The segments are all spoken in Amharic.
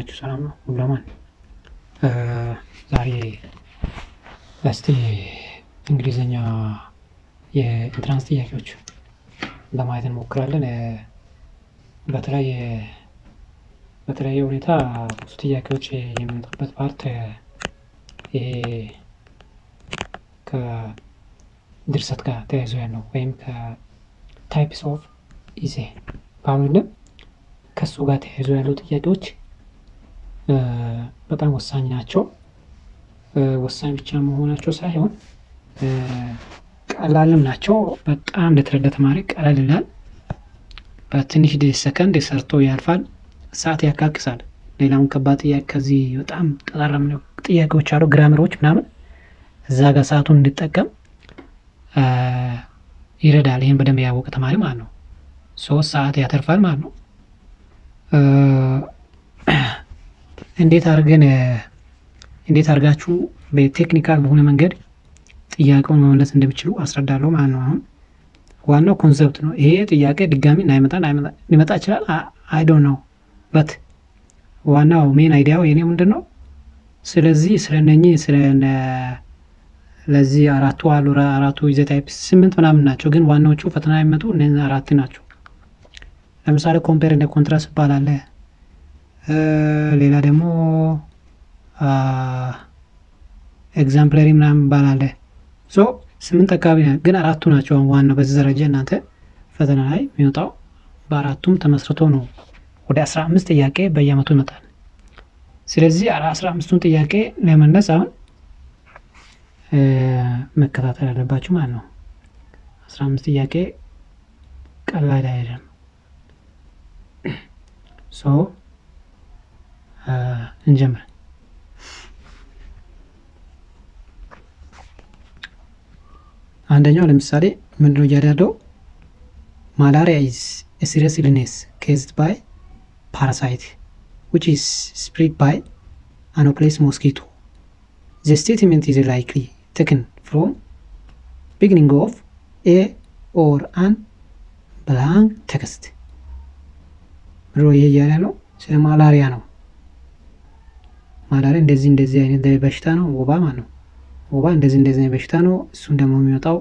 ሰላም ነው ሁላማን ዛሬ እስቲ እንግሊዘኛ የኢንትራንስ ጥያቄዎች ለማየት እንሞክራለን። በተለይ በተለያየ ሁኔታ ብዙ ጥያቄዎች የሚመጡበት ፓርት ይሄ ከድርሰት ጋር ተያይዞ ያለው ወይም ከታይፕስ ኦፍ ኢሴ ባሉንም ከእሱ ጋር ተያይዞ ያለው ጥያቄዎች በጣም ወሳኝ ናቸው። ወሳኝ ብቻ መሆናቸው ሳይሆን ቀላልም ናቸው። በጣም ለተረዳ ተማሪ ቀላል ይላል። በትንሽ ሰከንድ ሰርቶ ያልፋል። ሰዓት ያካክሳል። ሌላውን ከባድ ጥያቄ ከዚህ በጣም ጠጣራ ጥያቄዎች አሉ፣ ግራመሮች ምናምን እዛ ጋር ሰዓቱን እንዲጠቀም ይረዳል። ይህን በደንብ ያወቀ ተማሪ ማለት ነው። ሶስት ሰዓት ያተርፋል ማለት ነው። እንዴት አድርገን እንዴት አድርጋችሁ በቴክኒካል በሆነ መንገድ ጥያቄውን መመለስ እንደሚችሉ አስረዳለሁ ማለት ነው። አሁን ዋናው ኮንሰፕት ነው። ይሄ ጥያቄ ድጋሚ ላይመጣ ሊመጣ ይችላል። አይ ዶንት ኖው በት ዋናው ሜን አይዲያው የኔ ምንድን ነው? ስለዚህ ስለነኚህ ስለ ለዚህ አራቱ አሉ አራቱ ይዘት ታይፕ ስምንት ምናምን ናቸው፣ ግን ዋናዎቹ ፈተና የሚመጡ እነዚህ አራት ናቸው። ለምሳሌ ኮምፔር እንደ ኮንትራስት ይባላል። ሌላ ደግሞ ኤግዛምፕለሪ ምናምን ይባላል። ሶ ስምንት አካባቢ ግን አራቱ ናቸው ዋናው በዚህ ደረጃ እናንተ ፈተና ላይ የሚወጣው በአራቱም ተመስርቶ ነው። ወደ አስራ አምስት ጥያቄ በየአመቱ ይመጣል። ስለዚህ አስራ አምስቱን ጥያቄ ለመለስ አሁን መከታተል አለባችሁ ማለት ነው። አስራ አምስት ጥያቄ ቀላል አይደለም። ሶ እንጀምር። አንደኛው ለምሳሌ ምንድነው እያለ ያለው ማላሪያ ኢዝ ሲሪየስ ኢልኔስ ኬዝድ ባይ ፓራሳይት ዊች ኢዝ ስፕሪድ ባይ አኖፕሌስ ሞስኪቶ ዘ ስቴትመንት ኢዝ ላይክሊ ቴክን ፍሮም ቢግኒንግ ኦፍ ኤ ኦር አን ብላንክ ቴክስት ብሎ ይሄ እያለ ያለው ስለ ማላሪያ ነው። ማላሪያ እንደዚህ እንደዚህ አይነት በሽታ ነው። ወባ ማለት ነው። ወባ እንደዚህ እንደዚህ አይነት በሽታ ነው። እሱም ደግሞ የሚወጣው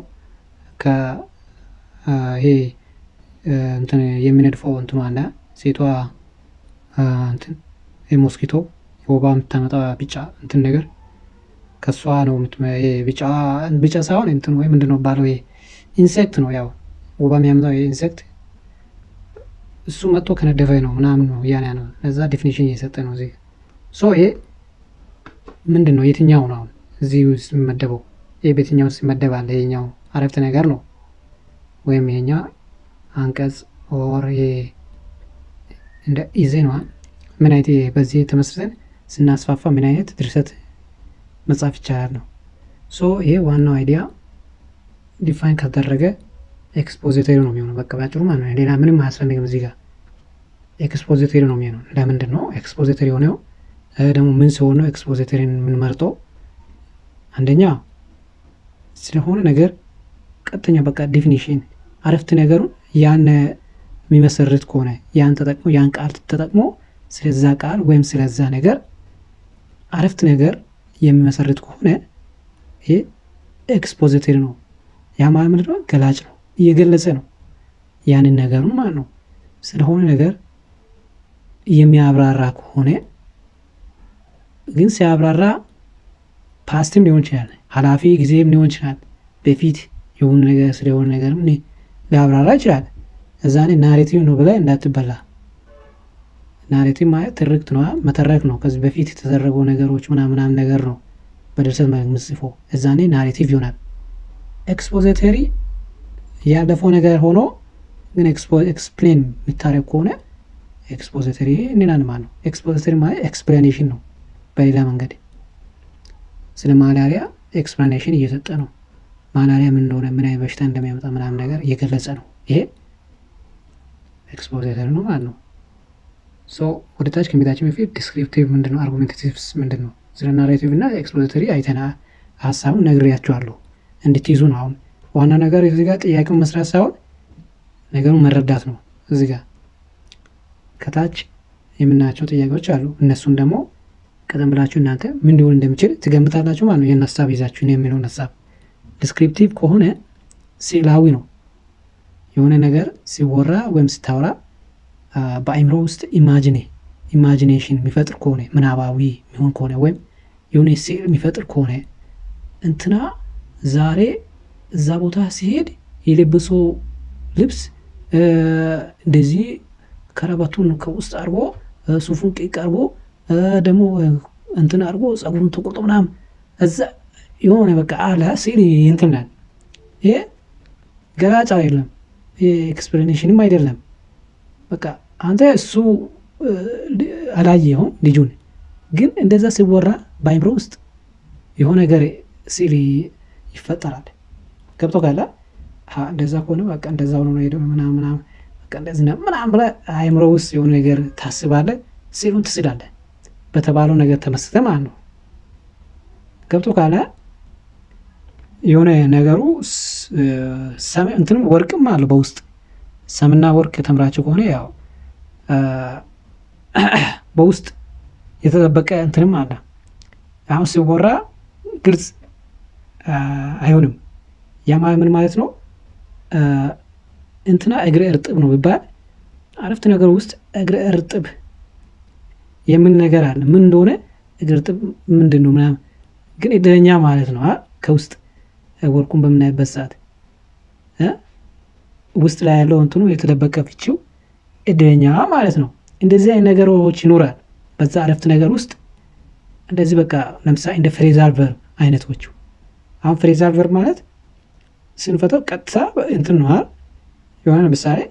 ከይሄ እንትን የሚነድፈው እንትኑ አለ ሴቷ እንትን ሞስኪቶ ወባ የምታመጣው ቢጫ እንትን ነገር ከእሷ ነው። ቢጫ ቢጫ ሳይሆን እንትን ወይ ምንድን ነው ባለው ይሄ ኢንሴክት ነው። ያው ወባ የሚያመጣው ይሄ ኢንሴክት እሱ መጥቶ ከነደፈ ነው ምናምን ነው እያለ ነው። ለዛ ዴፊኒሽን እየሰጠ ነው እዚህ ሶ ይሄ ምንድን ነው የትኛው ነው አሁን እዚህ ውስጥ የሚመደበው? ይህ በየትኛው ውስጥ ይመደባል? ይሄኛው አረፍተ ነገር ነው ወይም ይሄኛው አንቀጽ ኦር ይሄ እንደ ኢዜ ነው። ምን አይነት በዚህ ተመስርተን ስናስፋፋ ምን አይነት ድርሰት መጻፍ ይቻላል ነው። ሶ ይሄ ዋናው አይዲያ ዲፋይን ከተደረገ ኤክስፖዚተሪ ነው የሚሆነው። በቃ ባጭሩ ማለት ነው። ሌላ ምንም አያስፈልግም። እዚህ ጋር ኤክስፖዚተሪ ነው የሚሆነው። ለምንድን ነው ኤክስፖዚተሪ የሆነው? ደግሞ ምን ሲሆን ነው ኤክስፖዚተሪን የምንመርጠው? አንደኛ ስለሆነ ነገር ቀጥተኛ በቃ ዲፊኒሽን አረፍት ነገሩን ያን የሚመሰርት ከሆነ ያን ተጠቅሞ ያን ቃል ተጠቅሞ ስለዛ ቃል ወይም ስለዛ ነገር አረፍት ነገር የሚመሰርት ከሆነ ይሄ ኤክስፖዚተሪ ነው። ያ ማለት ምንድን ነው? ገላጭ ነው፣ እየገለጸ ነው ያንን ነገሩን ማለት ነው። ስለሆነ ነገር የሚያብራራ ከሆነ ግን ሲያብራራ ፓስትም ሊሆን ይችላል፣ ኃላፊ ጊዜም ሊሆን ይችላል። በፊት የሆነ ነገር ስለሆነ ነገርም ሊያብራራ ይችላል። እዛኔ ናሬቲቭ ነው ብለህ እንዳትበላ። ናሬቲቭ ማለት ትርክት ነው፣ መተረክ ነው። ከዚህ በፊት የተደረጉ ነገሮች ምናምናም ነገር ነው በድርሰት ምጽፎ እዛኔ ናሬቲቭ ይሆናል። ኤክስፖዚተሪ ያለፈው ነገር ሆኖ ግን ኤክስፕሌን የሚታረግ ከሆነ ኤክስፖዚተሪ እንላለን ማለት ነው። ኤክስፖዚተሪ ማለት ኤክስፕላኔሽን ነው። በሌላ መንገድ ስለ ማላሪያ ኤክስፕላኔሽን እየሰጠ ነው። ማላሪያ ምን እንደሆነ ምን አይነት በሽታ እንደሚያመጣ ምናምን ነገር እየገለጸ ነው። ይሄ ኤክስፖዚተሪ ነው ማለት ነው። ሶ ወደ ታች ከሜታችን በፊት ዲስክሪፕቲቭ ምንድን ነው፣ አርጉሜንታቲቭስ ምንድን ነው፣ ስለ ናሬቲቭ እና ኤክስፖዚተሪ አይተና ሀሳቡን ነግሬያቸዋለሁ እንድትይዙ ነው። አሁን ዋና ነገር እዚህ ጋር ጥያቄውን መስራት ሳይሆን ነገሩን መረዳት ነው። እዚህ ጋር ከታች የምናያቸው ጥያቄዎች አሉ። እነሱን ደግሞ ቀደም ብላችሁ እናንተ ምን ሊሆን እንደሚችል ትገምታላችሁ ማለት ነው። ይህን ሀሳብ ይዛችሁ የሚለውን ሀሳብ ዲስክሪፕቲቭ ከሆነ ስዕላዊ ነው። የሆነ ነገር ሲወራ ወይም ስታወራ በአይምሮ ውስጥ ኢማጂኔ ኢማጂኔሽን የሚፈጥር ከሆነ ምናባዊ የሚሆን ከሆነ ወይም የሆነ ስዕል የሚፈጥር ከሆነ እንትና ዛሬ እዛ ቦታ ሲሄድ የለበሰው ልብስ እንደዚህ ከረባቱን ከውስጥ አድርጎ ሱፉን ቂቅ አድርጎ ደግሞ እንትን አድርጎ ጸጉሩን ተቆርጦ ምናምን እዛ የሆነ በቃ አለ ስዕል እንትናል። ይሄ ገላጭ አይደለም፣ ኤክስፕላኔሽንም አይደለም። በቃ አንተ እሱ አላየኸውም ልጁን፣ ግን እንደዛ ሲወራ በአይምሮ ውስጥ የሆነ ነገር ስዕል ይፈጠራል። ገብቶ ካለ እንደዛ ከሆነ በቃ እንደዛ ሆኖ ነው ሄደው ምናምን ምናምን በቃ እንደዚህ ነው ምናምን ብለህ አይምሮ ውስጥ የሆነ ነገር ታስባለህ፣ ስዕሉን ትስላለህ። በተባለው ነገር ተመስጠ ማለት ነው። ገብቶ ካለ የሆነ ነገሩ እንትንም ወርቅም አለው በውስጥ ሰምና ወርቅ የተምራቸው ከሆነ ያው በውስጥ የተጠበቀ እንትንም አለ። አሁን ሲወራ ግልጽ አይሆንም። ያ ምን ማለት ነው? እንትና እግረ እርጥብ ነው ቢባል አረፍተ ነገር ውስጥ እግረ እርጥብ የምን ነገር አለ። ምን እንደሆነ እግረ እርጥብ ምንድን ነው ምናምን፣ ግን እድለኛ ማለት ነው። ከውስጥ ወርቁን በምናይበት ሰዓት ውስጥ ላይ ያለው እንትኑ የተደበቀ ፍቺው እድለኛ ማለት ነው። እንደዚህ አይነት ነገሮች ይኖራል በዛ አረፍተ ነገር ውስጥ እንደዚህ በቃ ለምሳሌ እንደ ፍሬዛል ቨርብ አይነቶቹ አሁን ፍሬዛል ቨርብ ማለት ስንፈተው ቀጥታ እንትን ነዋል የሆነ ለምሳሌ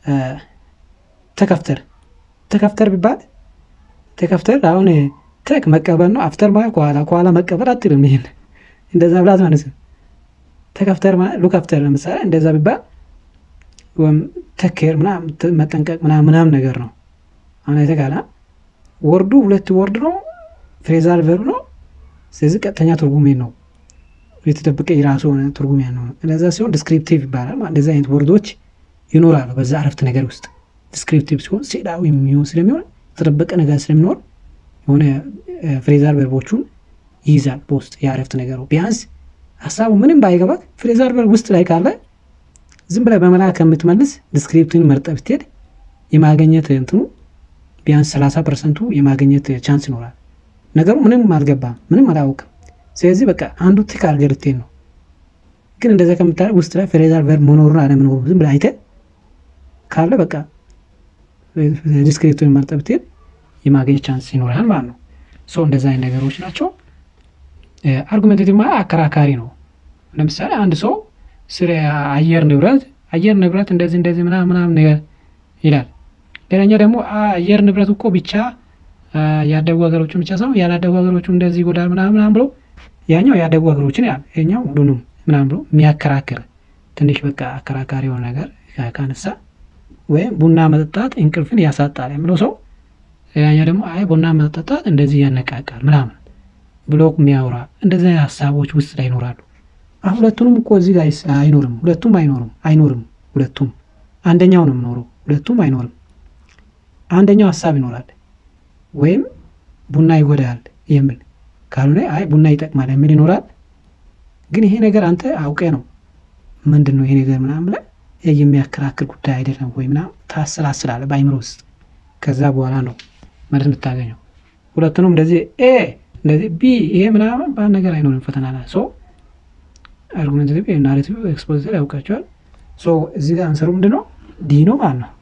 ተከፍተር ተከፍተር ቢባል ተከፍተር አሁን ተክ መቀበል ነው። አፍተር ማለት ከኋላ ከኋላ መቀበል አትልም። ይሄን እንደዛ ብላት ማለት ነው። ተከፍተር ማለት ሉክ አፍተር ለምሳሌ እንደዛ ቢባል ወይም ተኬር ምናምን መጠንቀቅ ምናምን ምናምን ነገር ነው። አሁን የተቃላ ወርዱ ሁለት ወርድ ነው። ፍሬዛል ቨርብ ነው። ስለዚህ ቀጥተኛ ትርጉሜ ነው የተደበቀ የራሱ የሆነ ትርጉም ያለው ነው። እንደዛ ሲሆን ዲስክሪፕቲቭ ይባላል። እንደዚህ አይነት ወርዶች ይኖራሉ በዛ አረፍተ ነገር ውስጥ። ዲስክሪፕቲቭ ሲሆን ስዕላዊ የሚሆን ስለሚሆን የተደበቀ ነገር ስለሚኖር የሆነ ፍሬዛል ቨርቦቹን ይይዛል በውስጥ የአረፍተ ነገሩ። ቢያንስ ሀሳቡ ምንም ባይገባት ፍሬዛል ቨርብ ውስጥ ላይ ካለ ዝም ብለህ በመላክ ከምትመልስ ዲስክሪፕቲቭን መርጠህ ብትሄድ የማገኘት እንትኑ ቢያንስ ሰላሳ ፐርሰንቱ የማገኘት ቻንስ ይኖራል። ነገሩ ምንም አልገባም፣ ምንም አላውቅም። ስለዚህ በቃ አንዱ ቲክ አድርገህ ልትሄድ ነው። ግን እንደዛ ከምታደርግ ውስጥ ላይ ፍሬዛል ቨርብ መኖሩን አለመኖሩ ዝም ብለህ አይተህ ካለ በቃ ዲስክሪፕቲቭን መርጠህ ብትሄድ የማገኘት ቻንስ ይኖራል ማለት ነው። ሶ እንደዛ አይነት ነገሮች ናቸው። አርጉሜንቴቲቭ ማለት አከራካሪ ነው። ለምሳሌ አንድ ሰው ስለ አየር ንብረት አየር ንብረት እንደዚህ እንደዚህ ምናምን ምናምን ነገር ይላል። ሌላኛው ደግሞ አየር ንብረት እኮ ብቻ ያደጉ ሀገሮችን ብቻ ሳይሆን ያላደጉ ሀገሮቹ እንደዚህ ይጎዳል ምናምን ምናምን ብሎ ያኛው ያደጉ ሀገሮችን ያል ይኛው ሁሉንም ምናምን ብሎ የሚያከራክር ትንሽ በቃ አከራካሪ የሆነ ነገር ካነሳ ወይም ቡና መጠጣት እንቅልፍን ያሳጣል የሚለው ሰው ሌላኛው ደግሞ አይ ቡና መጠጣት እንደዚህ ያነቃቃል ምናምን ብሎ የሚያወራ እንደዚህ አይነት ሀሳቦች ውስጥ ላይ ይኖራሉ። አሁን ሁለቱንም እኮ እዚህ ላይ አይኖርም። ሁለቱም አይኖርም አይኖርም። ሁለቱም አንደኛው ነው የምኖረው። ሁለቱም አይኖርም። አንደኛው ሀሳብ ይኖራል ወይም ቡና ይጎዳል የሚል ካልሆነ አይ ቡና ይጠቅማል የሚል ይኖራል። ግን ይሄ ነገር አንተ አውቀ ነው ምንድን ነው ይሄ ነገር ምናምን ብለህ የሚያከራክር ጉዳይ አይደለም ወይ ምናምን ታሰላስላለህ በአይምሮ ውስጥ። ከዛ በኋላ ነው መልስ የምታገኘው። ሁለቱንም እንደዚህ ኤ እንደዚህ ቢ ይሄ ምናምን በአንድ ነገር አይኖርም። ፈተና ላይ ሶ አርጉሜንታቲቭ ናሬቲቭ ኤክስፖዚተር ያውቃቸዋል። ሶ እዚህ ጋር አንሰሩ ምንድን ነው ዲ ነው ማለት ነው።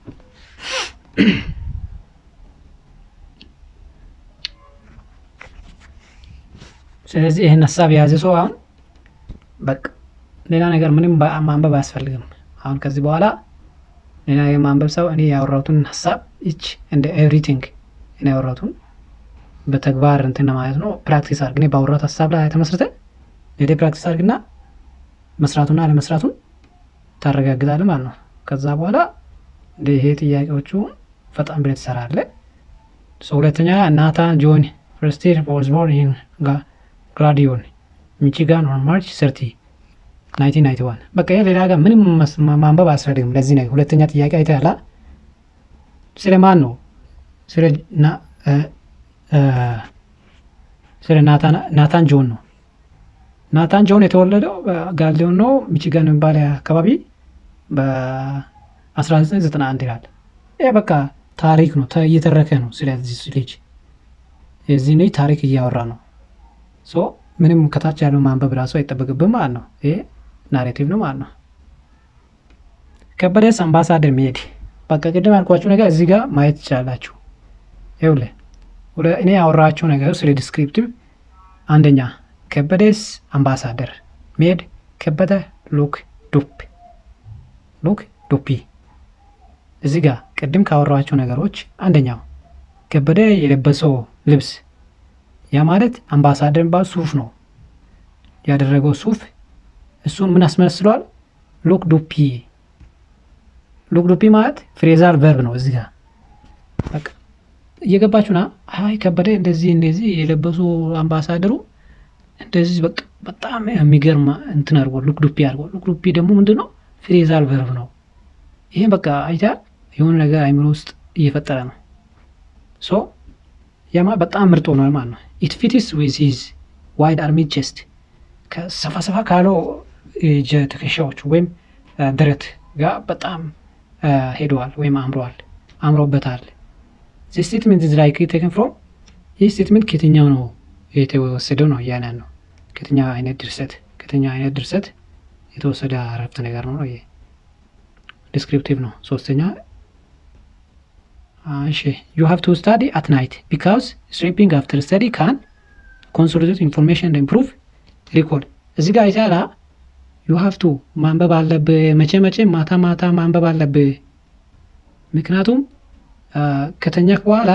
ስለዚህ ይህን ሀሳብ የያዘ ሰው አሁን በቃ ሌላ ነገር ምንም ማንበብ አያስፈልግም። አሁን ከዚህ በኋላ ሌላ የማንበብ ሰው እኔ ያወራሁትን ሀሳብ ይች እንደ ኤቭሪቲንግ እኔ ያወራሁትን በተግባር እንትን ማለት ነው ፕራክቲስ አድርግ። እኔ ባወራሁት ሀሳብ ላይ ተመስርተ ሌላ ፕራክቲስ አድርግና መስራቱና አለመስራቱን ታረጋግጣለህ ማለት ነው። ከዛ በኋላ ይሄ ጥያቄዎቹ ፈጣን ብለህ ትሰራለህ። ሁለተኛ ናታን ጆን ፍርስቴር ዋዝ ቦርን ኢን ግራዲዮን ሚቺጋን ኦን ማርች ሰርቲ ናይንቲን ናይንቲ ዋን በቃ ይሄ ሌላ ጋር ምንም ማንበብ አያስፈልግም። ለዚህ ነገር ሁለተኛ ጥያቄ አይተህ ያላ ስለ ማን ነው ስለ ናታን ጆን ነው። ናታን ጆን የተወለደው በጋሌዮን ነው ሚችጋን የሚባል አካባቢ በ1991 ይላል። ይህ በቃ ታሪክ ነው እየተረከ ነው። ስለዚህ ልጅ የዚህ ልጅ ታሪክ እያወራ ነው። ምንም ከታች ያለው ማንበብ ራሱ አይጠበቅብም ማለት ነው። ይሄ ናሬቲቭ ነው ማለት ነው። ከበደስ አምባሳደር መሄድ በቃ ቅድም ያልኳችሁ ነገር እዚህ ጋር ማየት ትችላላችሁ። ይኸውልህ ወደ እኔ ያወራችሁ ነገር ስለ ዲስክሪፕቲቭ አንደኛ ከበደስ አምባሳደር መሄድ ከበደ ሉክ ዱፕ ሉክ ዱፒ እዚህ ጋር ቅድም ካወራችሁ ነገሮች አንደኛው ከበደ የለበሰው ልብስ ያ ማለት አምባሳደር የሚባል ሱፍ ነው ያደረገው ሱፍ እሱን ምን አስመስሏል? ሉክ ዱፒ ሉክ ዱፒ ማለት ፍሬዛል ቨርብ ነው። እዚህ ጋር በቃ እየገባችሁና አይ ከበደ እንደዚህ እንደዚህ የለበሱ አምባሳደሩ እንደዚህ በቃ በጣም የሚገርም እንትን አድርጎ ሉክ ዱፒ አድርጎ ሉክ ዱፒ ደግሞ ምንድን ነው? ፍሬዛል ቨርብ ነው። ይሄ በቃ አይታ የሆነ ነገር አይምሮ ውስጥ እየፈጠረ ነው። ሶ ያማ በጣም ምርጥ ሆኗል ማለት ነው። ኢት ፊትስ ዊዝ ሂዝ ዋይድ አርሚ ቼስት ከሰፋ ሰፋ ካለው ትከሻዎች ወይም ደረት ጋር በጣም ሄደዋል ወይም አምረዋል አምሮበታል። ዚህ ስቴትመንት ዝ ላይ ቴክን ፍሮም ይህ ስቴትመንት ከየትኛው ነው የተወሰደው ነው እያለን ነው። ከየትኛው አይነት ድርሰት ከየትኛው አይነት ድርሰት የተወሰደ አረፍተ ነገር ነው። ይሄ ዲስክሪፕቲቭ ነው። ሶስተኛ እሺ ዩ ሃቭ ቱ ስታዲ አት ናይት ቢካውዝ ስሊፒንግ አፍተር ስተዲ ካን ኮንሶሊዴት ኢንፎርሜሽን ኢምፕሩቭ ሪኮርድ እዚህ ጋር አይታላ ዩ ሃቭ ቱ ማንበብ አለብህ። መቼ መቼ ማታ ማታ ማንበብ አለብህ። ምክንያቱም ከተኛክ በኋላ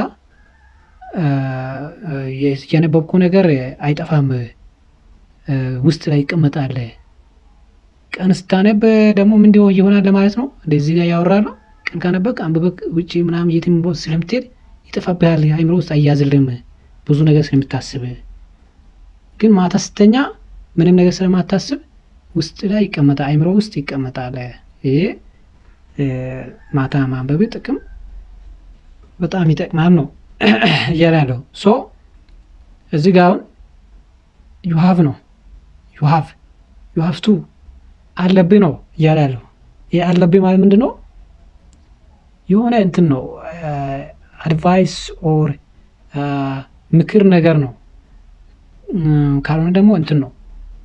የነበብኩ ነገር አይጠፋም፣ ውስጥ ላይ ይቀመጣል። ቀን ስታነብ ደግሞ ምንድ ይሆናል ለማለት ነው። እንደዚህ ጋር ያወራል። ቀን ካነበብክ አንብበክ ውጭ ምናምን የትም ስለምትሄድ ይጠፋብሃል፣ አይምሮ ውስጥ አያዝልም ብዙ ነገር ስለምታስብ። ግን ማታ ስተኛ ምንም ነገር ስለማታስብ ውስጥ ላይ ይቀመጣል፣ አይምሮ ውስጥ ይቀመጣል። ይሄ ማታ ማንበብ ጥቅም በጣም ይጠቅማል ነው እያለ ያለው። ሶ እዚህ ጋ አሁን ዩሃቭ ነው ዩሃቭ ዩሃቭ ቱ አለብህ ነው እያለ ያለው። ይህ አለብህ ማለት ምንድን ነው? የሆነ እንትን ነው አድቫይስ ኦር ምክር ነገር ነው። ካልሆነ ደግሞ እንትን ነው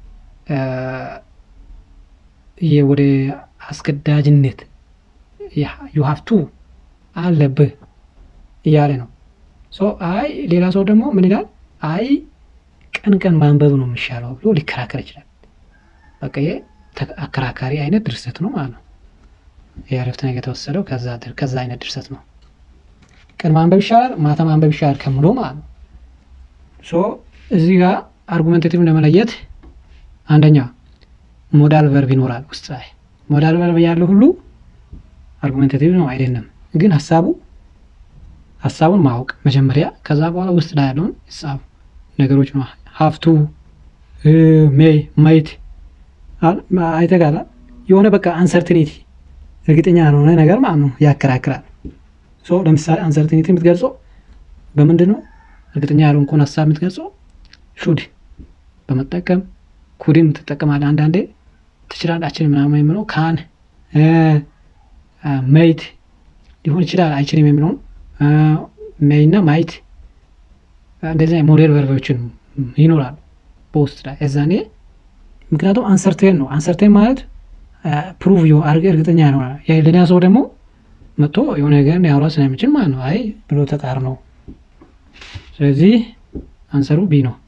ወደ አስገዳጅነት ዩሀፍቱ አለብህ እያለ ነው። አይ ሌላ ሰው ደግሞ ምን ይላል? አይ ቀን ቀን ማንበብ ነው የሚሻለው ብሎ ሊከራከር ይችላል። በቃ ይሄ አከራካሪ አይነት ድርሰት ነው ማለት ነው። ይህ አረፍተ ነገር የተወሰደው ከዛ አይነት ድርሰት ነው። ቀን ማንበብ ይሻላል፣ ማታ ማንበብ ይሻላል ከምሎ ማለት ነው። እዚህ ጋር አርጉመንቴቲቭ ለመለየት አንደኛ ሞዳል ቨርብ ይኖራል ውስጥ ላይ ሞዳል ቨርብ ያለው ሁሉ አርጉሜንታቲቭ ነው አይደለም። ግን ሀሳቡ ሀሳቡን ማወቅ መጀመሪያ፣ ከዛ በኋላ ውስጥ ላይ ያለውን ሂሳብ ነገሮች ነው። ሀፍቱ ሜይ ማይት አይተጋላ የሆነ በቃ አንሰርቲኒቲ እርግጠኛ ያልሆነ ነገር ማለት ነው ያከራክራል። ሶ ለምሳሌ አንሰርቲኒቲ የምትገልጸው በምንድን ነው? እርግጠኛ ያልሆንኩን ሀሳብ የምትገልጸው ሹድ በመጠቀም ኩድም ትጠቀማለህ። አንዳንዴ ትችላላችን ምናምን የምለው ካን መይት ሊሆን ይችላል አይችልም የሚለውን ሜይ እና ማይት እንደዚህ ሞዴል ቨርቦችን ይኖራሉ በውስጥ ላይ እዛኔ ምክንያቱም አንሰርቴን ነው። አንሰርቴን ማለት ፕሩቭ አድርገ እርግጠኛ ነው። ሌላ ሰው ደግሞ መጥቶ የሆነ ነገር ያውራ ስለሚችል ማለት ነው። አይ ብሎ ተቃር ነው። ስለዚህ አንሰሩ ቢ ነው።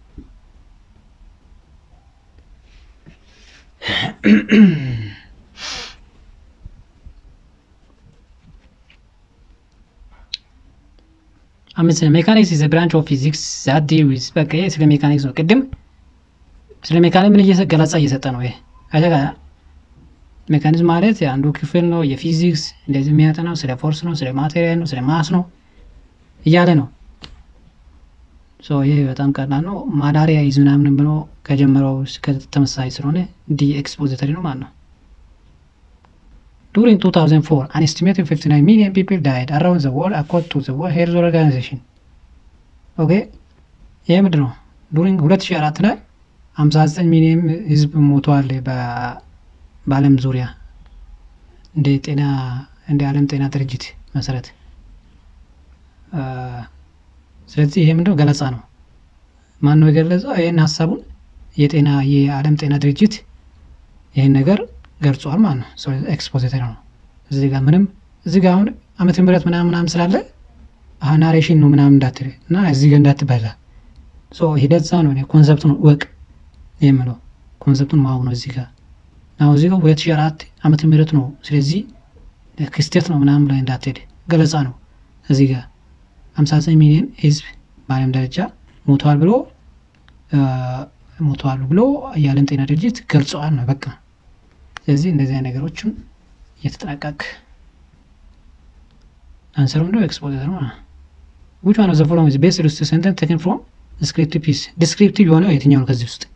አምስት ሜካኒክስ ኢዝ ብራንች ኦፍ ፊዚክስ ዛት ዲል ዊዝ በቃ ይሄ ስለ ሜካኒክስ ነው። ቅድም ስለ ሜካኒክ ምን ገለጻ እየሰጠ ነው። ይሄ ሜካኒዝም ማለት አንዱ ክፍል ነው የፊዚክስ እንደዚህ የሚያጠናው ስለ ፎርስ ነው፣ ስለ ማቴሪያል ነው፣ ስለ ማስ ነው እያለ ነው። ይህ በጣም ቀላል ነው። ማዳሪያ ይዝ ምናምን ብሎ ከጀመረው ተመሳሳይ ስለሆነ ዲ ኤክስፖዚተሪ ነው ማለት ነው። ዱሪንግ 2004 አን ኤስቲሜትድ 59 ሚሊዮን ፒፕል ዳይድ አራውንድ ዘ ወርልድ አኮርዲንግ ቱ ዘ ወርልድ ሄልዝ ኦርጋናይዜሽን። ኦኬ ይሄ ምንድን ነው? ዱሪንግ 2004 ላይ 59 ሚሊዮን ህዝብ ሞተዋል በዓለም ዙሪያ እንደ ጤና እንደ ዓለም ጤና ድርጅት መሰረት። ስለዚህ ይሄ ምንድነው ገለጻ ነው። ማን ነው የገለጸው? ይህን ሀሳቡን የጤና የዓለም ጤና ድርጅት ይህን ነገር ገልጿል ማለት ነው። ኤክስፖዚተር ነው። እዚህ ጋር ምንም እዚህ ጋር አሁን ዓመተ ምህረት ምናምን ምናምን ስላለ ናሬሽን ነው ምናምን እንዳትል እና እዚህ ጋር እንዳትበላ ሂደት ዛ ነው ኮንሰፕቱን እወቅ የምለው ኮንሰፕቱን ማወቅ ነው። እዚህ ጋር አሁን እዚህ ጋር ሁለት ሺህ አራት ዓመተ ምህረት ነው። ስለዚህ ክስተት ነው ምናምን ላይ እንዳትሄድ ገለጻ ነው። እዚህ ጋር ሀምሳ ዘጠኝ ሚሊዮን ህዝብ በዓለም ደረጃ ሞተዋል ብሎ ሞተዋል ብሎ የዓለም ጤና ድርጅት ገልጸዋል ነው በቃ። ስለዚህ እንደዚህ አይነት ነገሮችን እየተጠናቀቅ አንሰሩ እንደው ኤክስፖዘር ነው ዊች ዋን ኦፍ ዘ ፎሎዊንግ ኢዝ ቤስድ ኦን ሴንተንስ ቴክን ፍሮም ዲስክሪፕቲቭ ፒስ ዲስክሪፕቲቭ የሆነው የትኛው ነው? ከዚህ ውስጥ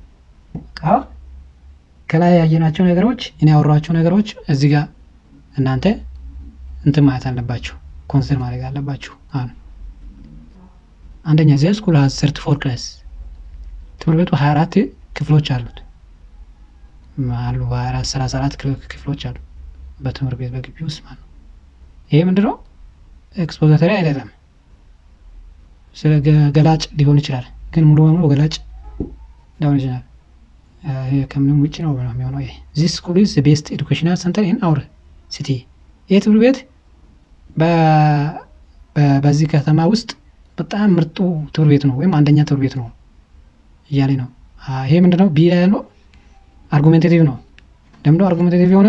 ከላይ ያየናቸው ነገሮች እኔ ያወሯቸው ነገሮች እዚህ ጋር እናንተ እንትን ማለት አለባችሁ፣ ኮንሲደር ማድረግ አለባችሁ። አሁን አንደኛ ዚ ስኩል ሀዝ ሰርቲ ፎር ክላስ ትምህርት ቤቱ ሀያ አራት ክፍሎች አሉት አሉ ሀያ አራት ሰላሳ አራት ክፍሎች አሉ በትምህርት ቤት በግቢ ውስጥ ማለት ነው። ይሄ ምንድነው ኤክስፖዛተሪ አይደለም። ስለ ገላጭ ሊሆን ይችላል፣ ግን ሙሉ በሙሉ ገላጭ ሊሆን ይችላል። ከምንም ውጭ ነው የሚሆነው። ይሄ ዚስ ስኩል ኢዝ ቤስት ኤዱኬሽናል ሰንተር ኢን አውር ሲቲ። ይህ ትምህርት ቤት በዚህ ከተማ ውስጥ በጣም ምርጡ ትምህርት ቤት ነው ወይም አንደኛ ትምህርት ቤት ነው እያለ ነው። ይሄ ምንድነው ቢ ላይ ያለው አርጉሜንቴቲቭ ነው። ለምንድነው አርጉሜንቴቲቭ የሆነ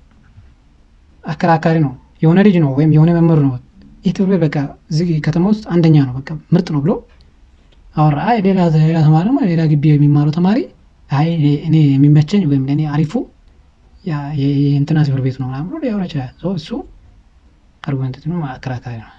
አከራካሪ ነው። የሆነ ልጅ ነው ወይም የሆነ መምህር ነው ይህ ትምህርት ቤት በቃ እዚህ ከተማ ውስጥ አንደኛ ነው በቃ ምርጥ ነው ብሎ አወራ። አይ ሌላ ሌላ ተማሪ ሌላ ግቢ የሚማረው ተማሪ አይ እኔ የሚመቸኝ ወይም ለእኔ አሪፉ የእንትና ትምህርት ቤት ነው ምናምን ብሎ ሊያወራ ይችላል። እሱ አርጉሜንቴቲቭ ነው፣ አከራካሪ ነው።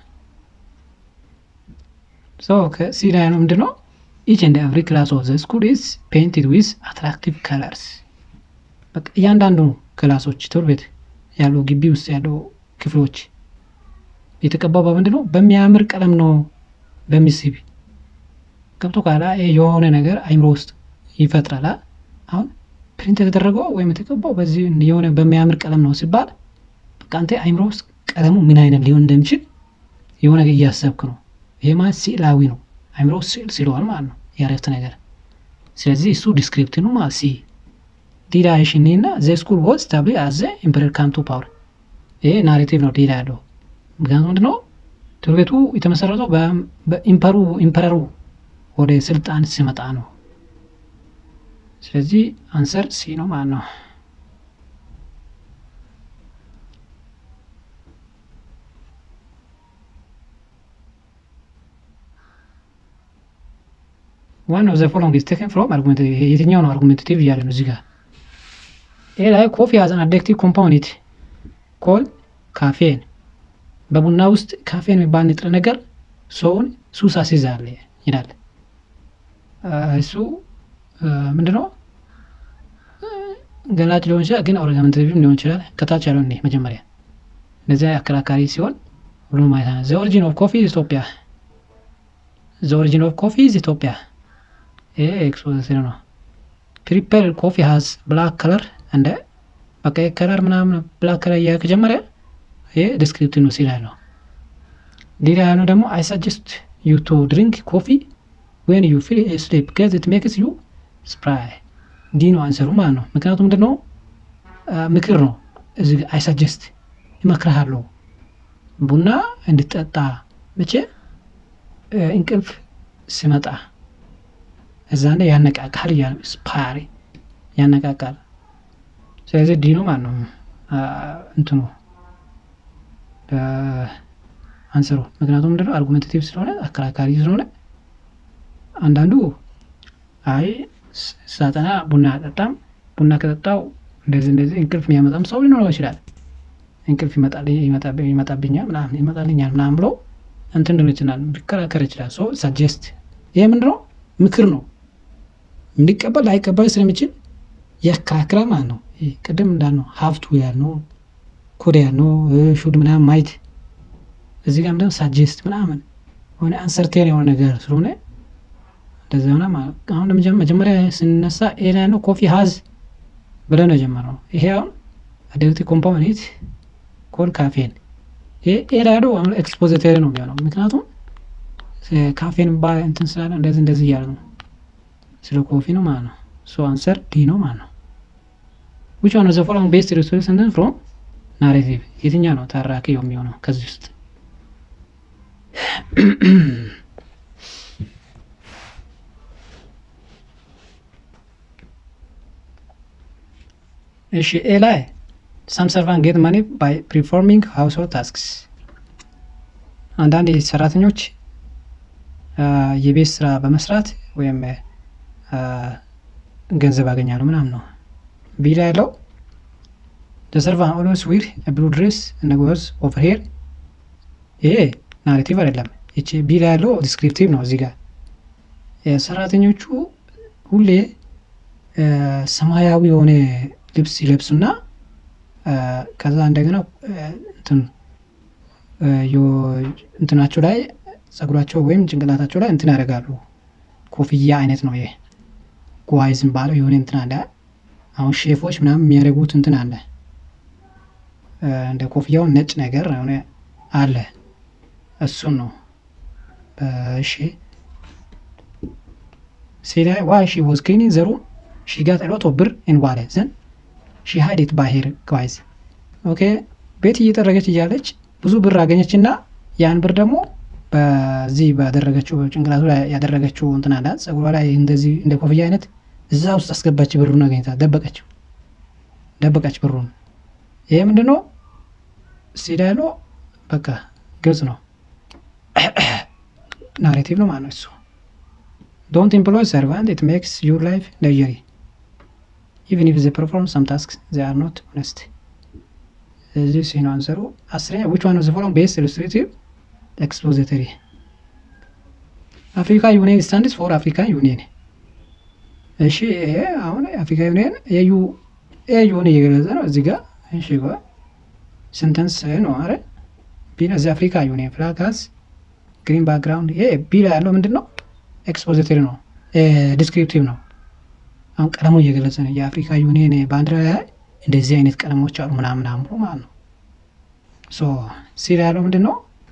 ከሲ ላይ ነው ምንድን ነው ኢች ኤንድ ኤቭሪ ክላስ ኦፍ ዘ ስኩል ኢዝ ፔይንትድ ዊዝ አትራክቲቭ ከለርስ። በቃ እያንዳንዱ ክላሶች ትምህርት ቤት ያለው ግቢ ውስጥ ያለው ክፍሎች የተቀባው በምንድን ነው? በሚያምር ቀለም ነው በሚስብ ገብቶ ካላ የሆነ ነገር አይምሮ ውስጥ ይፈጥራል። አሁን ፕሪንት የተደረገው ወይም የተቀባው በዚህ የሆነ በሚያምር ቀለም ነው ሲባል በቃ አንተ አይምሮ ውስጥ ቀለሙ ምን አይነት ሊሆን እንደሚችል የሆነ ነገር እያሰብክ ነው። ይሄ ማለት ስዕላዊ ነው። አይምሮ ውስጥ ስዕል ስለዋል ማለት ነው ያረፍት ነገር። ስለዚህ እሱ ዲስክሪፕቲቭ ነው ማለት ሲ ዲዳ ሽኒ እና ዘ ስኩል ወዝ ታብሊ አዘ ኢምፐረር ካም ቱ ፓወር። ይሄ ናሬቲቭ ነው ዲዳ ያለው ምክንያቱም ምንድነው ትምህርት ቤቱ የተመሰረተው በኢምፐሩ ኢምፐረሩ ወደ ስልጣን ሲመጣ ነው። ስለዚህ አንሰር ሲ ነው ማለት ነው። ዋን ኦፍ ዘ ፎሎዊንግ ኢዝ ቴክን ፍሮም አርጉሜንታቲቭ። የትኛው ነው አርጉሜንታቲቭ እያለ ነው እዚህ ጋር። ይሄ ላይ ኮፊ ሃዝ አን አዲክቲቭ ኮምፓውንድ ኮል ካፌን በቡና ውስጥ ካፌን የሚባል ንጥረ ነገር ሰውን ሱስ አስይዛል ይላል። እሱ ምንድነው ገላጭ ሊሆን ይችላል፣ ግን አርጉሜንታቲቭም ሊሆን ይችላል። ከታች ያለው እኔ መጀመሪያ እነዚያ አከራካሪ ሲሆን ሁሉም ማለት ነው። ዘ ኦሪጂን ኦፍ ኮፊ ኢትዮጵያ ዘ ኦሪጂን ኦፍ ኮፊ ኢትዮጵያ ይሄ ኤክስፖዘር ነው። ፕሪፐር ኮፊ ሃዝ ብላክ ከለር እንደ በቃ ከለር ምናምን ብላክ ከለር እያ ከጀመረ ይሄ ዲስክሪፕቲቭ ነው ሲላል ነው። ሌላ ያለው ደግሞ አይ ሰጀስት ዩ ቱ ድሪንክ ኮፊ ዌን ዩ ፊል ስሊፕ ገዝ ኢት ሜክስ ዩ ስፕራይ ዲ ነው አንሰሩ ማለት ነው። ምክንያቱም ምንድን ነው ምክር ነው። እዚህ አይ ሰጀስት ይመክርሃለሁ ቡና እንድጠጣ መቼ እንቅልፍ ሲመጣ እዛ ላይ ያነቃቃል እያለ ስፓሪ ያነቃቃል። ስለዚህ ዲ ነው ማለት ነው እንትኑ አንስሩ። ምክንያቱም ምንድነው አርጉሜንታቲቭ ስለሆነ አከራካሪ ስለሆነ አንዳንዱ አይ ሳጠና ቡና አጠጣም ቡና ከጠጣው እንደዚህ እንደዚህ እንቅልፍ የሚያመጣም ሰው ሊኖረው ይችላል። እንቅልፍ ይመጣብኛል ምናምን ይመጣልኛል ምናምን ብሎ እንትን ሊሆን ይችላል ሊከራከር ይችላል። ሶ ሰጀስት ይሄ ምንድነው ምክር ነው። እንዲቀበል ላይቀበል ስለሚችል ያከራክራል ማለት ነው። ቅድም እንዳልነው ሀብቱ ያልነው ኮዲያ ኖ ሹድ ምናምን ማየት እዚህ ጋር ምንድነው ሳጀስት ምናምን ሆነ አንሰርቴን የሆነ ነገር ስለሆነ እንደዚ ሆነ ማለት አሁን መጀመሪያ ስንነሳ ኤ ላይ ነው ኮፊ ሀዝ ብለን ነው የጀመረው። ይሄ አሁን አዲክቲቭ ኮምፖነንት ኮል ካፌን ይሄ ኤ ላይ ነው አሁን ኤክስፖዚተሪ ነው የሚሆነው ምክንያቱም ካፌን ባ እንትን ስላለ እንደዚህ እንደዚህ እያለ ነው ስለ ኮፊ ነው ማለት ነው። ሶ አንሰር ዲ ነው ማለት ነው። ዊች ዋን ዘ ፎሎዊንግ ቤስት ሪሶርስ እንትን ፍሮም ናሬቲቭ የትኛ ነው ታራኪ የሚሆነው ከዚህ ውስጥ? እሺ ኤ ላይ ሳም ሰርቫንት ጌት ማኒ ባይ ፕሪፎርሚንግ ሃውስሆልድ ታስክስ አንዳንድ ሰራተኞች የቤት ስራ በመስራት ወይም ገንዘብ ያገኛሉ ምናምን ነው። ቢ ላይ ያለው ሰርቫንት ኦልዌይስ ዊር ብሉ ድሬስ እና ጎዝ ኦቨር ሄር ይሄ ናሬቲቭ አይደለም። ይቺ ቢ ላይ ያለው ዲስክሪፕቲቭ ነው። እዚህ ጋር ሰራተኞቹ ሁሌ ሰማያዊ የሆነ ልብስ ይለብሱና ከዛ እንደገና እንትን እንትናቸው ላይ ጸጉራቸው ወይም ጭንቅላታቸው ላይ እንትን ያደርጋሉ። ኮፍያ አይነት ነው ይሄ ጓይዝም ባለው የሆነ እንትን አለ። አሁን ሼፎች ምናምን የሚያደርጉት እንትን አለ። እንደ ኮፍያውን ነጭ ነገር የሆነ አለ። እሱን ነው እሺ። ሴላ ዋይ ሺ ወዝ ክሊኒንግ ዘ ሩም ሺ ጋት ሎት ኦፍ ብር ኢን ዋሌት ዘን ሺ ሃይድ ኢት ባይ ሄር ጓይዝ ኦኬ። ቤት እየጠረገች እያለች ብዙ ብር አገኘች እና ያን ብር ደግሞ በዚህ ባደረገችው ጭንቅላቱ ላይ ያደረገችው እንትን አለ ጸጉሯ ላይ እንደዚህ እንደ ኮፍያ አይነት እዛ ውስጥ አስገባች። ብሩን አገኝታ ደበቀችው፣ ደበቀች ብሩን። ይሄ ምንድን ነው ሲዳሎ በቃ ግልጽ ነው፣ ናሬቲቭ ነው ማለት ነው። እሱ ዶንት ኤምፕሎይ ሰርቫንት ኢት ሜክስ ዩር ላይፍ ለጀሪ ኢቨን ኢፍ ዘ ፐርፎርም ሰም ታስክ ዘ አር ኖት ኦነስት። እዚህ ሲኖ አንሰሩ አስረኛ ዊች ዋን ኦፍ ዘ ፎሎዊንግ ቤስት ኢሉስትሬቲቭ ኤክስፖዚተሪ አፍሪካ ዩኒየን ስታንድስ ፎር አፍሪካ ዩኒየን። እሺ ይሄ አሁን አፍሪካ ዩኒየን ኤዩ ኤዩን እየገለጸ ነው እዚህ ጋር። እሺ ስንተንስ ነው አረ ቢ እዚህ አፍሪካ ዩኒየን ፍላግ ሃዝ ግሪን ባክግራውንድ። ይሄ ቢ ላይ ያለው ምንድን ነው? ኤክስፖዚተሪ ነው፣ ዲስክሪፕቲቭ ነው። አሁን ቀለሙ እየገለጸ ነው። የአፍሪካ ዩኒየን ባንዲራ ላይ እንደዚህ አይነት ቀለሞች አሉ ምናምን አምሮ ማለት ነው። ሶ ሲ ላይ ያለው ምንድን ነው?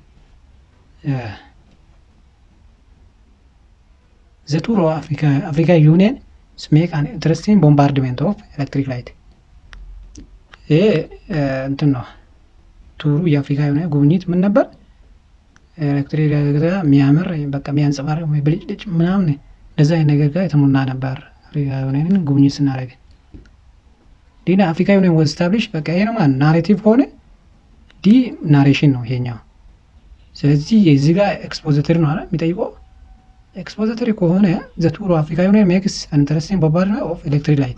ዘ ቱር ኦፍ አፍሪካ ዩኒየን ሜክ አን ኢንትረስቲንግ ቦምባርድሜንት ኦፍ ኤሌክትሪክ ላይት። ይሄ እንትን ነው ቱሩ የአፍሪካ ዩኒየን ጉብኝት ምን ነበር? ኤሌክትሪክ የሚያምር በቃ የሚያንጸባርቅ ብልጭልጭ ምናምን እንደዛ አይነት ነገር ጋር የተሞላ ነበር። አፍሪካ ዩኒየንን ጉብኝት ስናደርግ ዲና አፍሪካ ዩኒየን ወዝ ስታብሊሽ በቃ ይሄ ነው ማለት ናሬቲቭ ከሆነ ዲ ናሬሽን ነው ይሄኛው። ስለዚህ የዚህ ጋር ኤክስፖዚተሪ ነው አለ የሚጠይቀው ኤክስፖዚተሪ ከሆነ ዘ ቱር ኦፍ አፍሪካ ዩኒየን ሜክስ አን ኢንተረስቲንግ ቦምባርድሜንት ኦፍ ኤሌክትሪክ ላይት።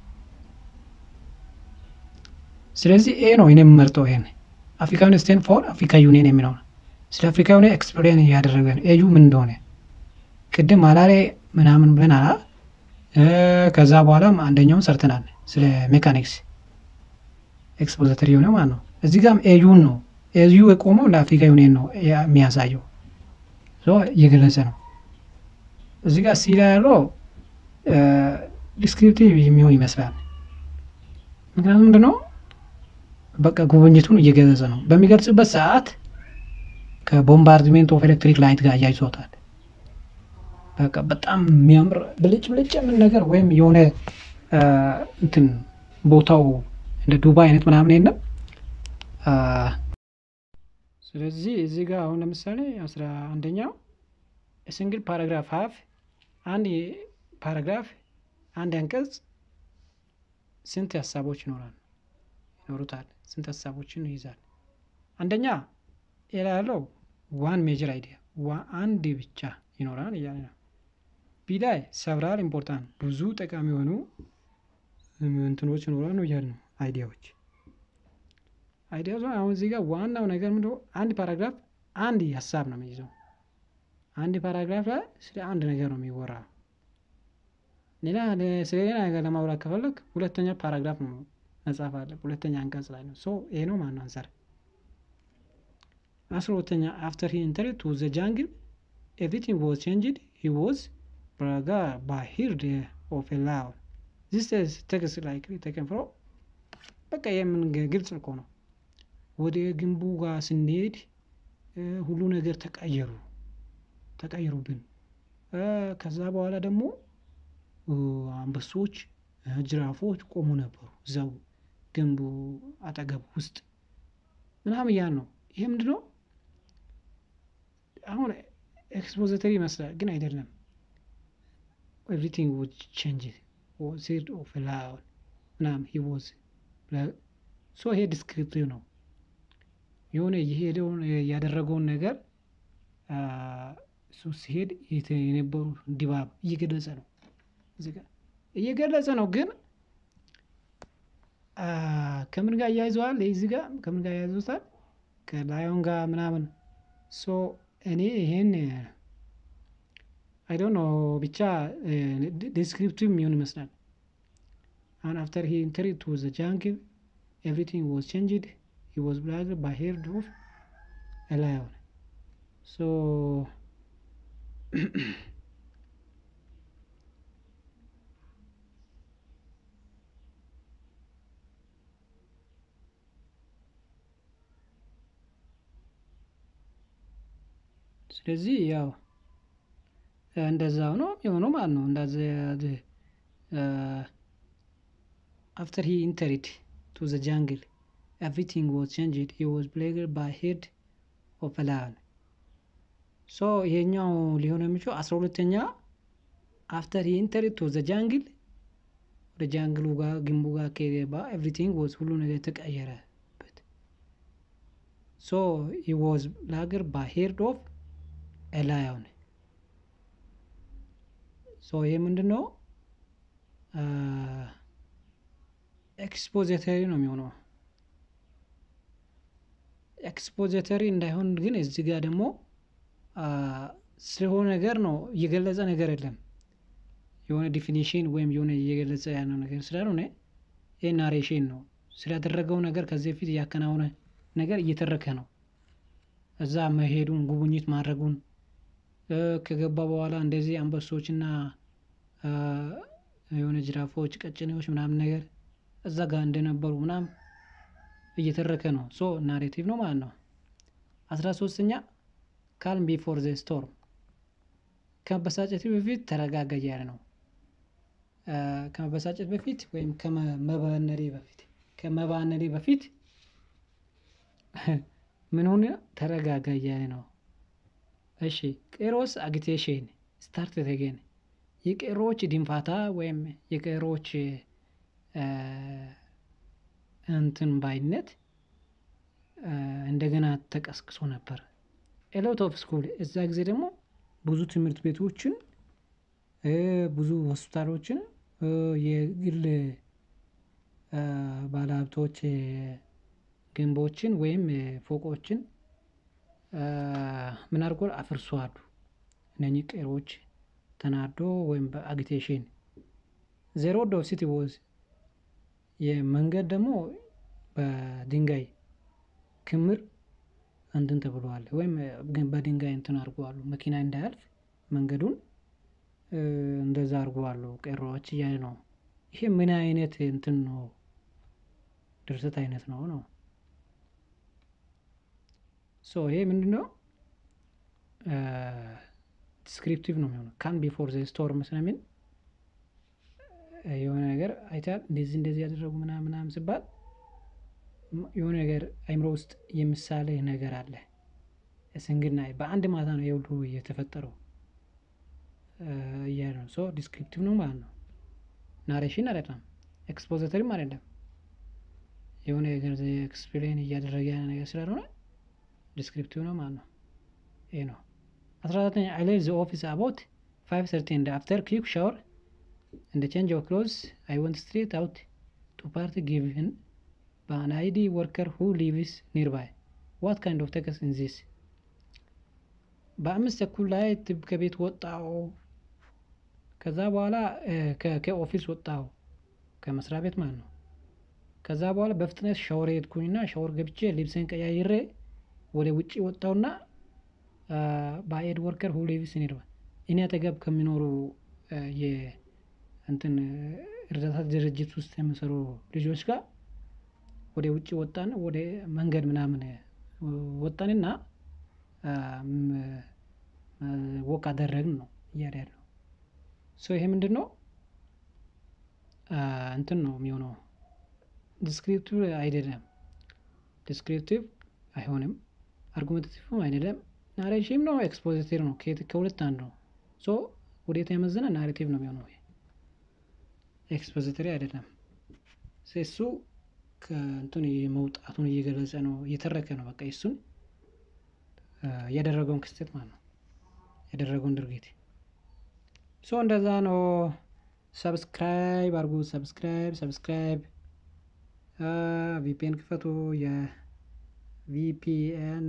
ስለዚህ ኤ ነው እኔ የምመርጠው ይሄን አፍሪካ ዩኒየን ስቴንድ ፎር አፍሪካ ዩኒየን የሚለው ነው። ስለ አፍሪካ ዩኒየን ኤክስፕሌን እያደረገ ነው። ኤዩ ምን እንደሆነ ቅድም አላሬ ምናምን ብለን አላ ከዛ በኋላም አንደኛውን ሰርተናል ስለ ሜካኒክስ ኤክስፖዚተሪ የሆነ ማለት ነው። እዚህ ጋርም ኤዩን ነው ኤዩ የቆመው ለአፍሪካ ዩኒየን ነው የሚያሳየው እየገለጸ ነው። እዚህ ጋር ሲ ላይ ያለው ዲስክሪፕቲቭ የሚሆን ይመስላል። ምክንያቱም ምንድን ነው በቃ ጉብኝቱን እየገለጸ ነው። በሚገልጽበት ሰዓት ከቦምባርድሜንት ኦፍ ኤሌክትሪክ ላይት ጋር እያይዞታል። በቃ በጣም የሚያምር ብልጭ ብልጭ የምን ነገር ወይም የሆነ እንትን ቦታው እንደ ዱባይ አይነት ምናምን የለም። ስለዚህ እዚህ ጋር አሁን ለምሳሌ አስራ አንደኛው ሲንግል ፓራግራፍ ሀፍ አንድ ፓራግራፍ አንድ አንቀጽ ስንት ሀሳቦች ይኖራል ይኖሩታል? ስንት ሀሳቦችን ይይዛል? አንደኛ ሌላ ያለው ዋን ሜጀር አይዲያ አንድ ብቻ ይኖራል እያለ ነው። ቢ ላይ ሰብራል ኢምፖርታንት ብዙ ጠቃሚ የሆኑ እንትኖች ይኖራል ነው እያለ ነው። አይዲያዎች አይዲያ አሁን እዚህ ጋር ዋናው ነገር ምንድነው? አንድ ፓራግራፍ አንድ ሀሳብ ነው የሚይዘው። አንድ ፓራግራፍ ላይ ስለ አንድ ነገር ነው የሚወራው። ሌላ ስለ ሌላ ነገር ለማውራት ከፈለግ ሁለተኛ ፓራግራፍ ነው መጻፍ አለ ሁለተኛ አንቀጽ ላይ ነው። ሶ ይሄ ነው ማነው አንሰር። አስራ ሁለተኛ አፍተር ሂ ኢንተርድ ቱ ዘ ጃንግል ኤቭሪቲንግ ዋዝ ቼንጅድ ሂ ዋዝ ብራጋ ባይ ሂርድ ኦፍ ኤ ላውን ዚስ ቴክስት ላይክ ቴከን ፍሮ በቃ የምን ግልጽ እኮ ነው። ወደ ግንቡ ጋር ስንሄድ ሁሉ ነገር ተቀየሩ ተቀየሩብን። ከዛ በኋላ ደግሞ አንበሶች፣ ጅራፎች ቆሙ ነበሩ እዛው ግንቡ አጠገብ ውስጥ ምናምን ያን ነው። ይሄ ምንድን ነው? አሁን ኤክስፖዘተሪ ይመስላል ግን አይደለም። ኤቭሪቲንግ would change said of loud ምናምን he was ሶ ይሄ ዲስክሪፕቲቭ ነው። የሆነ የሄደውን ያደረገውን ነገር እሱ ሲሄድ የነበሩ ድባብ እየገለጸ ነው እየገለጸ ነው። ግን ከምን ጋር እያይዘዋል? እዚህ ጋር ከምን ጋር እያይዘውታል? ከላዮን ጋር ምናምን ሶ እኔ ይሄን አይ ዶንት ኖ ብቻ ዲስክሪፕቲቭ የሚሆን ይመስላል። አሁን አፍተር ሂ ኢንተርድ ቱ ዘ ጃንግል ኤቭሪቲንግ ዋዝ ቼንጅድ ሂ ዋዝ ብላይንድድ ባይ ሄርድ ኦፍ ኤ ላዮን ሶ ስለዚህ ያው እንደዛው ነው የሆነው ማለት ነው። እንዳዚ አፍተር ሂ ኢንተርድ ቱ ዘ ጃንግል ኤቭሪቲንግ ዋዝ ቼንጅድ ሂ ዋዝ ብሌይንድድ ባይ ሄርድ ኦፍ ኤ ላዮን ሶ ይሄኛው ሊሆን የሚችለው አስራ ሁለተኛ አፍተር ሂ ኢንተርድ ቱ ዘ ጃንግል ወደ ጃንግሉ ጋር ግንቡ ጋር ከሄደ ኤቭሪቲንግ ዋዝ ሁሉ ነገር ተቀየረበት። ሶ ሂ ዋዝ ብሌይንድድ ባይ ሄርድ ኦፍ ኤ ላዮን ሶ ይሄ ምንድን ነው? ኤክስፖዚተሪ ነው የሚሆነው። ኤክስፖዚተሪ እንዳይሆን ግን እዚህ ጋር ደግሞ ስለሆነ ነገር ነው እየገለጸ ነገር የለም። የሆነ ዲፊኒሽን ወይም የሆነ እየገለጸ ያለው ነገር ስላልሆነ ይህ ናሬሽን ነው። ስላደረገው ነገር ከዚህ በፊት እያከናወነ ነገር እየተረከ ነው። እዛ መሄዱን ጉብኝት ማድረጉን ከገባ በኋላ እንደዚህ አንበሶችና የሆነ ጅራፎች፣ ቀጭኔዎች ምናምን ነገር እዛ ጋር እንደነበሩ ምናምን እየተረከ ነው። ሶ ናሬቲቭ ነው ማለት ነው። አስራ ሶስተኛ ካልም ቢፎር ዘ ስቶርም ከመበሳጨት በፊት ተረጋጋ እያለ ነው። ከመበሳጨት በፊት ወይም ከመባነሬ በፊት ከመባነሬ በፊት ምን ሆነ? ተረጋጋ እያለ ነው። እሺ ቄሮስ አጊቴሽን ስታርት ተገን የቄሮዎች ድንፋታ ወይም የቄሮዎች እንትን ባይነት እንደገና ተቀስቅሶ ነበር። ኤሎት ኦፍ ስኩል እዛ ጊዜ ደግሞ ብዙ ትምህርት ቤቶችን ብዙ ሆስፒታሎችን የግል ባለሀብቶች ግንቦችን ወይም ፎቆችን ምን አድርጎ አፍርሰዋል። እነኚህ ቄሮች ተናዶ ወይም በአጊቴሽን ዜሮ ኦፍ ሲቲ ወዝ የመንገድ ደግሞ በድንጋይ ክምር እንትን ተብለዋል ወይም በድንጋይ እንትን አድርገዋሉ መኪና እንዳያልፍ መንገዱን እንደዛ አድርገዋሉ ቄሮዎች እያለ ነው። ይሄ ምን አይነት እንትን ነው? ድርሰት አይነት ነው ነው ሶ ይሄ ምንድን ነው? ዲስክሪፕቲቭ ነው የሚሆነው ካም ቢፎር ዘ ስቶርም ስለሚል የሆነ ነገር አይታል እንደዚህ እንደዚህ ያደረጉ ምናምን ምናምን ሲባል የሆነ ነገር አይምሮ ውስጥ የምሳሌ ነገር አለ። ስንግና በአንድ ማታ ነው የሁሉ የተፈጠረው እያለ ነው። ሶ ዲስክሪፕቲቭ ነው ማለት ነው። ናሬሽን አይደለም፣ ኤክስፖዘተሪም አይደለም። የሆነ ነገር ኤክስፕሌን እያደረገ ያለ ነገር ስላልሆነ ዲስክሪፕቲቭ ነው ማለት ነው። ይህ ነው። አስራ አራተኛ አይ ሌቭ ዘ ኦፊስ አባውት ፋይቭ ሰርቲ ኤንድ አፍተር ኩዊክ ሻወር እንደ ቼንጅ ኦፍ ክሎዝ አይ ወንት ስትሬት አውት ቱ ፓርቲ ጊቭን በአን አይዲ ወርከር ሁ ሊቭስ ኒርባይ ዋት ካይንድ ኦፍ ቴክስት ኢን ዚስ በአምስት ተኩል ላይ ትብ ከቤት ወጣው። ከዛ በኋላ ከኦፊስ ወጣው ከመስሪያ ቤት ማለት ነው። ከዛ በኋላ በፍጥነት ሻወር ሄድኩኝና ሻወር ገብቼ ልብሴን ቀያይሬ ወደ ውጭ ወጣውና በአይድ ወርከር ሁ ሊቭስ ኢን ኢርባ እኔ አጠገብ ከሚኖሩ የእንትን እርዳታ ድርጅት ውስጥ የሚሰሩ ልጆች ጋር ወደ ውጭ ወጣን። ወደ መንገድ ምናምን ወጣንና ወክ አደረግን ነው እያለ ያለው ሶ ይሄ ምንድን ነው እንትን ነው የሚሆነው ዲስክሪፕቲቭ አይደለም። ዲስክሪፕቲቭ አይሆንም። አርጉሜንታቲቭም አይደለም። ናሬሽም ነው ኤክስፖዚቲቭ ነው። ከሁለት አንዱ ነው። ሶ ወዴት ያመዘነ ናሬቲቭ ነው የሚሆነው። ኤክስፖዚተሪ አይደለም። እሱ ከእንትን መውጣቱን እየገለጸ ነው፣ እየተረከ ነው። በቃ እሱን ያደረገውን ክስተት ማለት ነው፣ ያደረገውን ድርጊት ሶ እንደዛ ነው። ሰብስክራይብ አርጉ። ሰብስክራይብ ሰብስክራይብ ቪፒኤን ክፈቱ። የቪፒኤን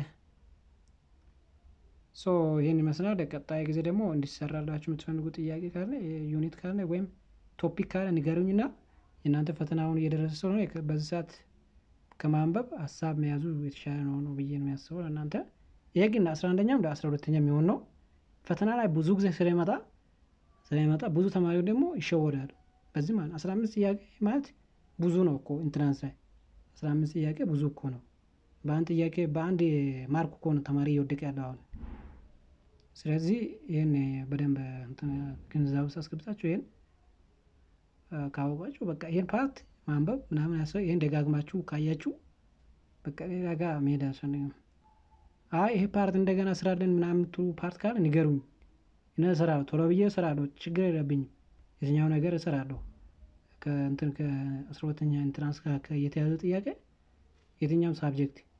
ሶ ይህን ይመስላል። ቀጣይ ጊዜ ደግሞ እንዲሰራላችሁ የምትፈልጉ ጥያቄ ካለ ዩኒት ካለ ወይም ቶፒክ ካለ ንገሩኝና የእናንተ ፈተናውን እየደረሰ ስለሆነ በዚህ ሰዓት ከማንበብ ሀሳብ መያዙ የተሻለ ነው ነው ብዬ ነው የሚያስበው ለእናንተ። ይሄ ግን አስራ አንደኛም እንደ አስራ ሁለተኛ የሚሆን ነው። ፈተና ላይ ብዙ ጊዜ ስለመጣ ስለሚመጣ ብዙ ተማሪዎች ደግሞ ይሸወዳሉ። በዚህ ማለት አስራ አምስት ጥያቄ ማለት ብዙ ነው እኮ ኢንትራንስ ላይ አስራ አምስት ጥያቄ ብዙ እኮ ነው። በአንድ ጥያቄ በአንድ ማርክ እኮ ነው ተማሪ እየወደቀ ያለው አሁን። ስለዚህ ይህን በደንብ ግንዛቤ ውስጥ አስገብታችሁ ይህን ካወቃችሁ በቃ ይህን ፓርት ማንበብ ምናምን ያሰ ይህን ደጋግማችሁ ካያችሁ በቃ ሌላ ጋር መሄድ አያስፈልግም። አይ ይሄ ፓርት እንደገና ስራለን ምናምን የምትሉ ፓርት ካለ ንገሩኝ። እኔ እሰራለሁ፣ ቶሎ ብዬ እሰራለሁ፣ ችግር የለብኝም። የትኛው ነገር እሰራለሁ። ከእንትን ከአስራ ሁለተኛ ኢንትራንስ ጋር የተያዘ ጥያቄ የትኛውም ሳብጀክት